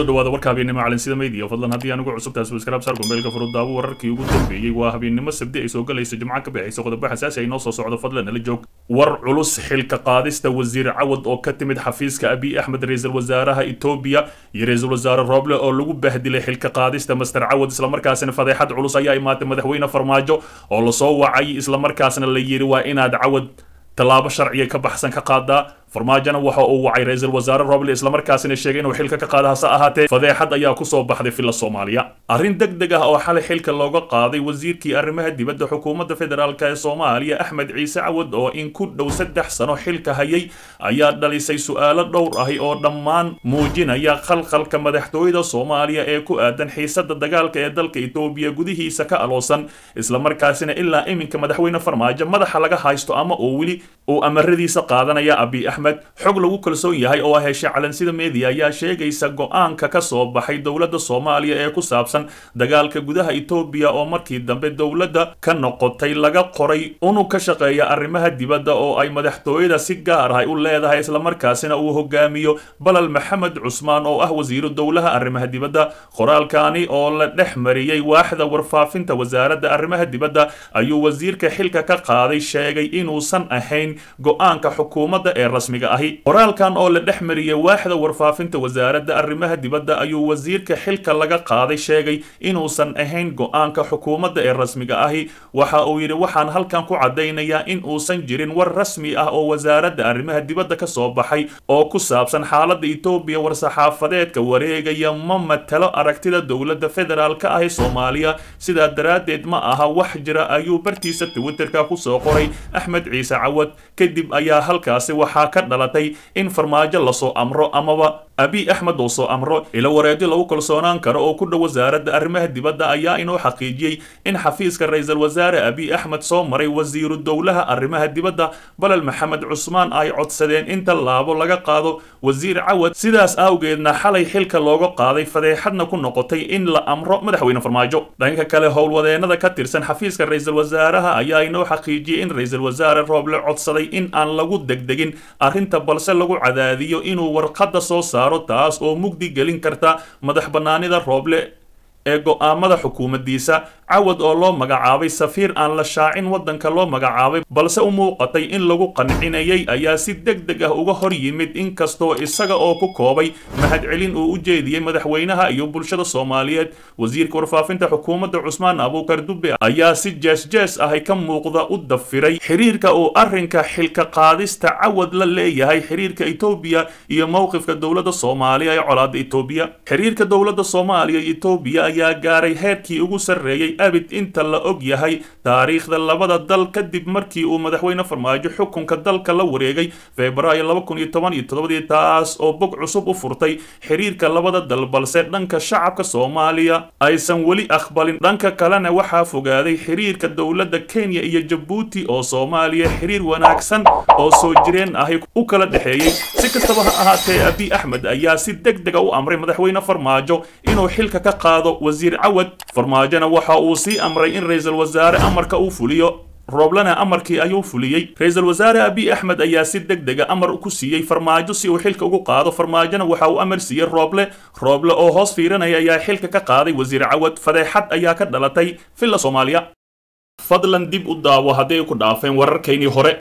kusoo dhawaada warka habeennimo calansida media fadlan haddii anugu cusubtahay subscribe saar gombeelka furudaawo wararkii ugu dambeeyey waa habeennimo sabdi ay soo galayso jimco ka bixaysa qodobo xasaasi ay noo soo socdo fadlan nala joog war culus xilka qaadista wasiir cawad oo ka timid xafiiska abiy axmed ra-iisul wasaaraha etoobiya iyo ra-iisul wasaare rooble oo lagu bahdilay xilka qaadista master cawad islamarkaasina fadeexad culus ayaa imaatay madaxweyne farmaajo oo lasoo wacay islamarkaasna la yidhi waa inaad cawad tallaabo sharciga ka baxsan ka qaadaa farmaajona waxa uu wacay ra-iisul wasaare roble islamarkaasina sheegay inuu xilka ka qaada hase ahaatee fadeexad ayaa kusoo baxday filla soomaaliya arrin deg deg ah oo xalay xilka looga qaaday wasiirkii arrimaha dibadda xukuumadda federaalk ee soomaaliya axmed ciise cawad oo in ku dhow saddex sano xilka hayay ayaa dhalisay su-aalo dhowr ahi oo dhammaan muujinaya khalkhalka madaxtooyada soomaaliya ee ku aadan xiisada dagaalka ee dalka etoobiya gudihiisa ka aloosan islamarkaasina ilaa iminka madaxweyne farmaajo madaxa laga haysto ama uu weli uu amaradiisa qaadanaya abiy axmed xog lagu kalsoon yahay oo heshay calansida media ayaa sheegaysa go-aanka ka soo baxay dowladda soomaaliya ee ku saabsan dagaalka gudaha etoobiya oo markii dambe dowladda ka noqotay laga qoray unug ka shaqeeya arrimaha dibadda oo ay madaxtooyada si gaar ah u leedahay islamarkaasina uu hogaamiyo balal maxamed cusmaan oo ah wasiiru dowlaha arrimaha dibadda qoraalkani oo la dhex mariyey waaxda warfaafinta wasaaradda arrimaha dibadda ayuu wasiirka xilka ka qaaday sheegay inuusan ahayn go-aanka xukuumadda ee rasmiga ahi qoraalkan oo la dhex mariyey waaxda warfaafinta wasaaradda arrimaha dibadda ayuu wasiirka xilka laga qaaday sheegay inuusan ahayn go-aanka xukuumadda ee rasmiga ahi waxa uu yidhi waxaan halkan ku caddaynayaa in uusan jirin war rasmi ah oo wasaaradda arrimaha dibadda ka soo baxay oo ku saabsan xaaladda etoobiya war-saxaafadeedka wareegaya ma matalo aragtida dowladda federaalka ah ee soomaaliya sidaa daraaddeed ma aha wax jira ayuu bartiisa twitterka kusoo qoray axmed ciise cawad kadib ayaa halkaasi waxaa ka dhalatay in farmaajo lasoo amro amaba abiy axmed uu soo amro ilo wareedyo lagu kalsoonaan karo oo ku dhow wasaaradda arrimaha dibadda ayaa inoo xaqiijiyey in xafiiska ra-iisul wasaare abiy axmed soo maray wasiiru dowlaha arrimaha dibadda balal maxamed cusmaan ay codsadeen in tallaabo laga qaado wasiir cawad sidaas awgeedna xalay xilka looga qaaday fadeexadna ku noqotay in la amro madaxweyne farmaajo dhanka kale howlwadeenada ka tirsan xafiiska ra-iisul wasaaraha ayaa inoo xaqiijiyey in ra-iisul wasaare rooble codsaday in aan lagu degdegin arrinta balse lagu cadaadiyo inuu warqadda soo saaro taas oo mugdi gelin karta madax bannaanida rooble ee go-aamada xukuumaddiisa cawad oo loo magacaabay safiir aan la shaacin waddanka loo magacaabay balse u muuqatay in lagu qancinayay ayaa si deg deg ah uga hor yimid inkastoo isaga oo ku koobay mahadcelin uu u jeediyey madaxweynaha iyo bulshada soomaaliyeed wasiirka warfaafinta xukuumadda cusmaan abuukar dube ayaa si jees-jees ahy ka muuqda u dafiray xiriirka uu arrinka xilka qaadista cawad la leeyahay xiriirka etoobiya iyo mowqifka dowladda soomaaliya ee colaadda etoobiya xiriirka dowladda soomaaliya iyo etoobiya ayaa gaaray heerkii ugu sarreeyey abid inta la og yahay taariikhda labada dal kadib markii uu madaxweyne farmaajo xukunka dalka la wareegay febraayo laba kun iyo toban iyo toddobadii taas oo bog cusub u furtay xiriirka labada dal balse dhanka shacabka soomaaliya aysan weli aqbalin dhanka kalena waxaa fogaaday xiriirka dowladda kenya iyo jabuuti oo soomaaliya xiriir wanaagsan oo soo jireen ahi u kala dhexeeyey si kastaba ha ahaatee abiy axmed ayaa si deg dega u amray madaxweyne farmaajo inuu xilka ka qaado wasiir cawad farmaajona waxa uu sii amray in ra-iisul wasaare amarka uu fuliyo rooblena amarkii ayuu fuliyey ra-iisul wasaare abiy axmed ayaa si deg dega amar ku siiyey farmaajo si uu xilka ugu qaado farmaajona waxa uu amar siiyey rooble rooble oo hoos fiiranaya ayaa xilka ka qaaday wasiir cawad fadeexad ayaa ka dhalatay villa soomaaliya fadlan dib u daawo hadday ku dhaafeen wararkaynii hore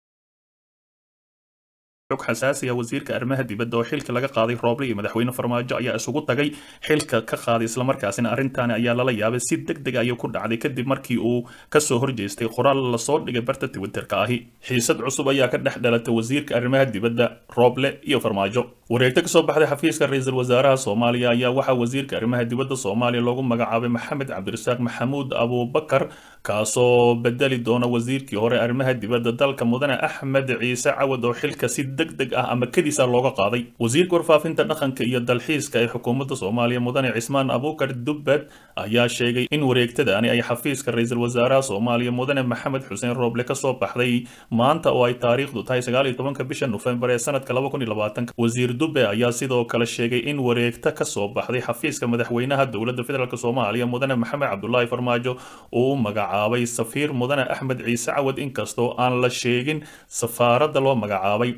xog xasaasiya wasiirka arrimaha dibadda oo xilka laga qaaday rooble iyo madaxweyne farmaajo ayaa isugu tagay xilka ka qaaday islamarkaasina arrintaani ayaa lala yaabay si deg deg ayay ku dhacday kadib markii uu kasoo horjeestay qoraal lasoo dhigay barta twitterka ahi xiisad cusub ayaa ka dhex dhalatay wasiirka arrimaha dibadda rooble iyo farmaajo wareegto kasoo baxday xafiiska ra-iisul wasaaraha soomaaliya ayaa waxaa wasiirka arrimaha dibadda soomaaliya loogu magacaabay maxamed cabdirasaaq maxamuud abuubakar kaasoo bedeli doona wasiirkii hore arrimaha dibadda dalka mudane axmed ciise cawad oo xilka si degdeg ah ama kadiisa looga qaaday wasiirka warfaafinta dhaqanka iyo dalxiiska ee xukuumadda soomaaliya mudane cismaan abuukar dubbed ayaa sheegay in wareegtadaani ay xafiiska ra-iisul wasaaraha soomaaliya mudane maxamed xuseen rooble kasoo baxday maanta oo ay taariikhdu tahay sagaal iyo tobanka bisha nofembar ee sanadka laba kun iyo labaatanka wasiir dube ayaa sidoo kale sheegay in wareegta kasoo baxday xafiiska madaxweynaha dowladda federaalk soomaaliya mudane maxamed cabdulaahi farmaajo uu u magacaabay safiir mudane axmed ciise cawad inkastoo aan la sheegin safaaradda loo magacaabay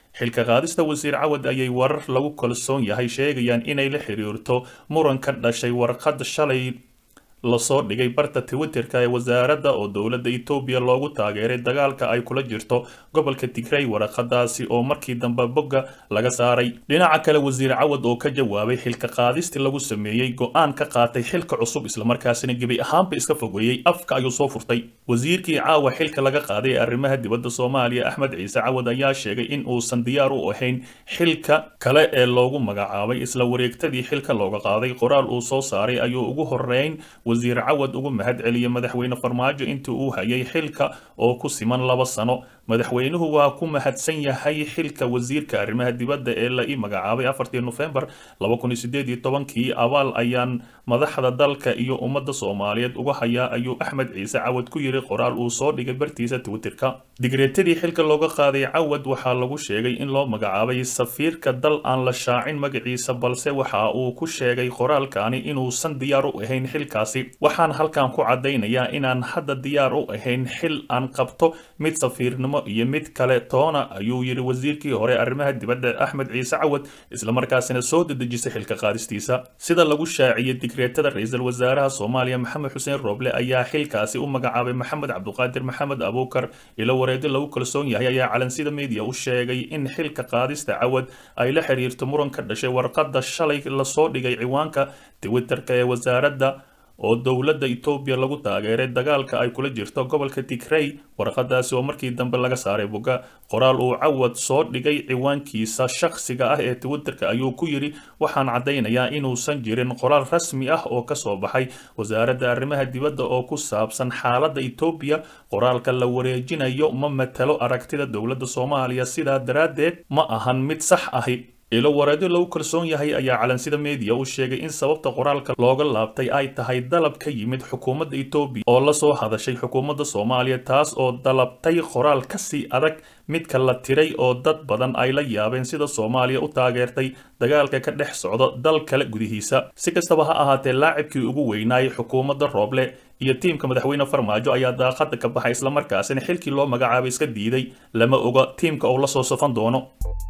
xilka qaadista wasiir cawad ayay warar lagu kalsoon yahay sheegayaan inay la xiriirto muran ka dhashay warqad shalay lasoo dhigay barta twitterka ee wasaaradda oo dowladda etoobiya loogu taageeray dagaalka ay kula jirto gobolka tigray waraqadaasi oo markii dambe bogga laga saaray dhinaca kale wasiir cawad oo ka jawaabay xilka qaadistii lagu sameeyey go-aan ka qaatay xilka cusub islamarkaasina gebi ahaanba iska fogeeyey afka ayuu soo furtay wasiirkii caawa xilka laga qaaday ee arrimaha dibadda soomaaliya axmed ciise cawad ayaa sheegay in uusan diyaar u ahayn xilka kale ee loogu magacaabay isla wareegtadii xilka looga qaaday qoraal uu soo saaray ayuu ugu horeyn wasiir cawad ugu mahad celiyay madaxweyne farmaajo intii uu hayay xilka oo ku siman laba sano madaxweynuhu waa ku mahadsan yahay xilka wasiirka arrimaha dibadda ee la ii magacaabay afartii nofembar laba kun iyo sideed iyo tobankii abaal ayaan madaxda dalka iyo ummadda soomaaliyeed uga hayaa ayuu axmed ciise cawad ku yiri qoraal uu soo dhigay bartiisa twitterka digreetadii xilka looga qaaday cawad waxaa lagu sheegay in loo magacaabay safiirka dal aan la shaacin magaciisa balse waxa uu ku sheegay qoraalkani inuusan diyaar u ahayn xilkaasi waxaan halkan ku caddaynayaa inaan hadda diyaar u ahayn xil aan qabto mid safiirnimo iyo mid kale toona ayuu yidhi wasiirkii hore arrimaha dibadda axmed ciise cawad islamarkaasina soo dedejisay xilka qaadistiisa sida lagu shaaciyey digreetada ra-iisul wasaaraha soomaaliya maxamed xuseen rooble ayaa xilkaasi u magacaabay maxamed cabduqaadir maxamed abuukar ilo wareedi lagu kalsoon yahay ayaa calansida media u sheegay in xilka qaadista cawad ay la xiriirto muran ka dhashay warqadda shalay lasoo dhigay ciwaanka twitterka ee wasaaradda oo dowladda etoobiya lagu taageeray dagaalka ay kula jirto gobolka tigrey warqadaasi oo markii dambe laga saaray bogga qoraal uu cawad soo dhigay ciwaankiisa shakhsiga ah ee twitterka ayuu ku yidhi waxaan caddaynayaa inuusan jirin qoraal rasmi ah oo ka soo baxay wasaaradda arrimaha dibadda oo ku saabsan xaaladda etoobiya qoraalka la wareejinayo ma matalo aragtida dowladda soomaaliya sidaa daraaddeed ma ahan mid sax ahi ilo wareedyo lagu kalsoon yahay ayaa calansida media u sheegay in sababta qoraalka looga laabtay ay tahay dalab ka yimid xukuumadda etoobiya oo la soo hadashay xukuumadda soomaaliya taas oo dalabtay qoraal kasii adag midka la tiray oo dad badan ay la yaabeen sida soomaaliya u taageertay dagaalka ka dhex socda dal kale gudihiisa si kastaba ha ahaatee laacibkii ugu weynaayay xukuumadda rooble iyo tiimka madaxweyne farmaajo ayaa daaqada ka baxay islamarkaasina xilkii loo magacaabay iska diiday lama oga tiimka uu la soo safan doono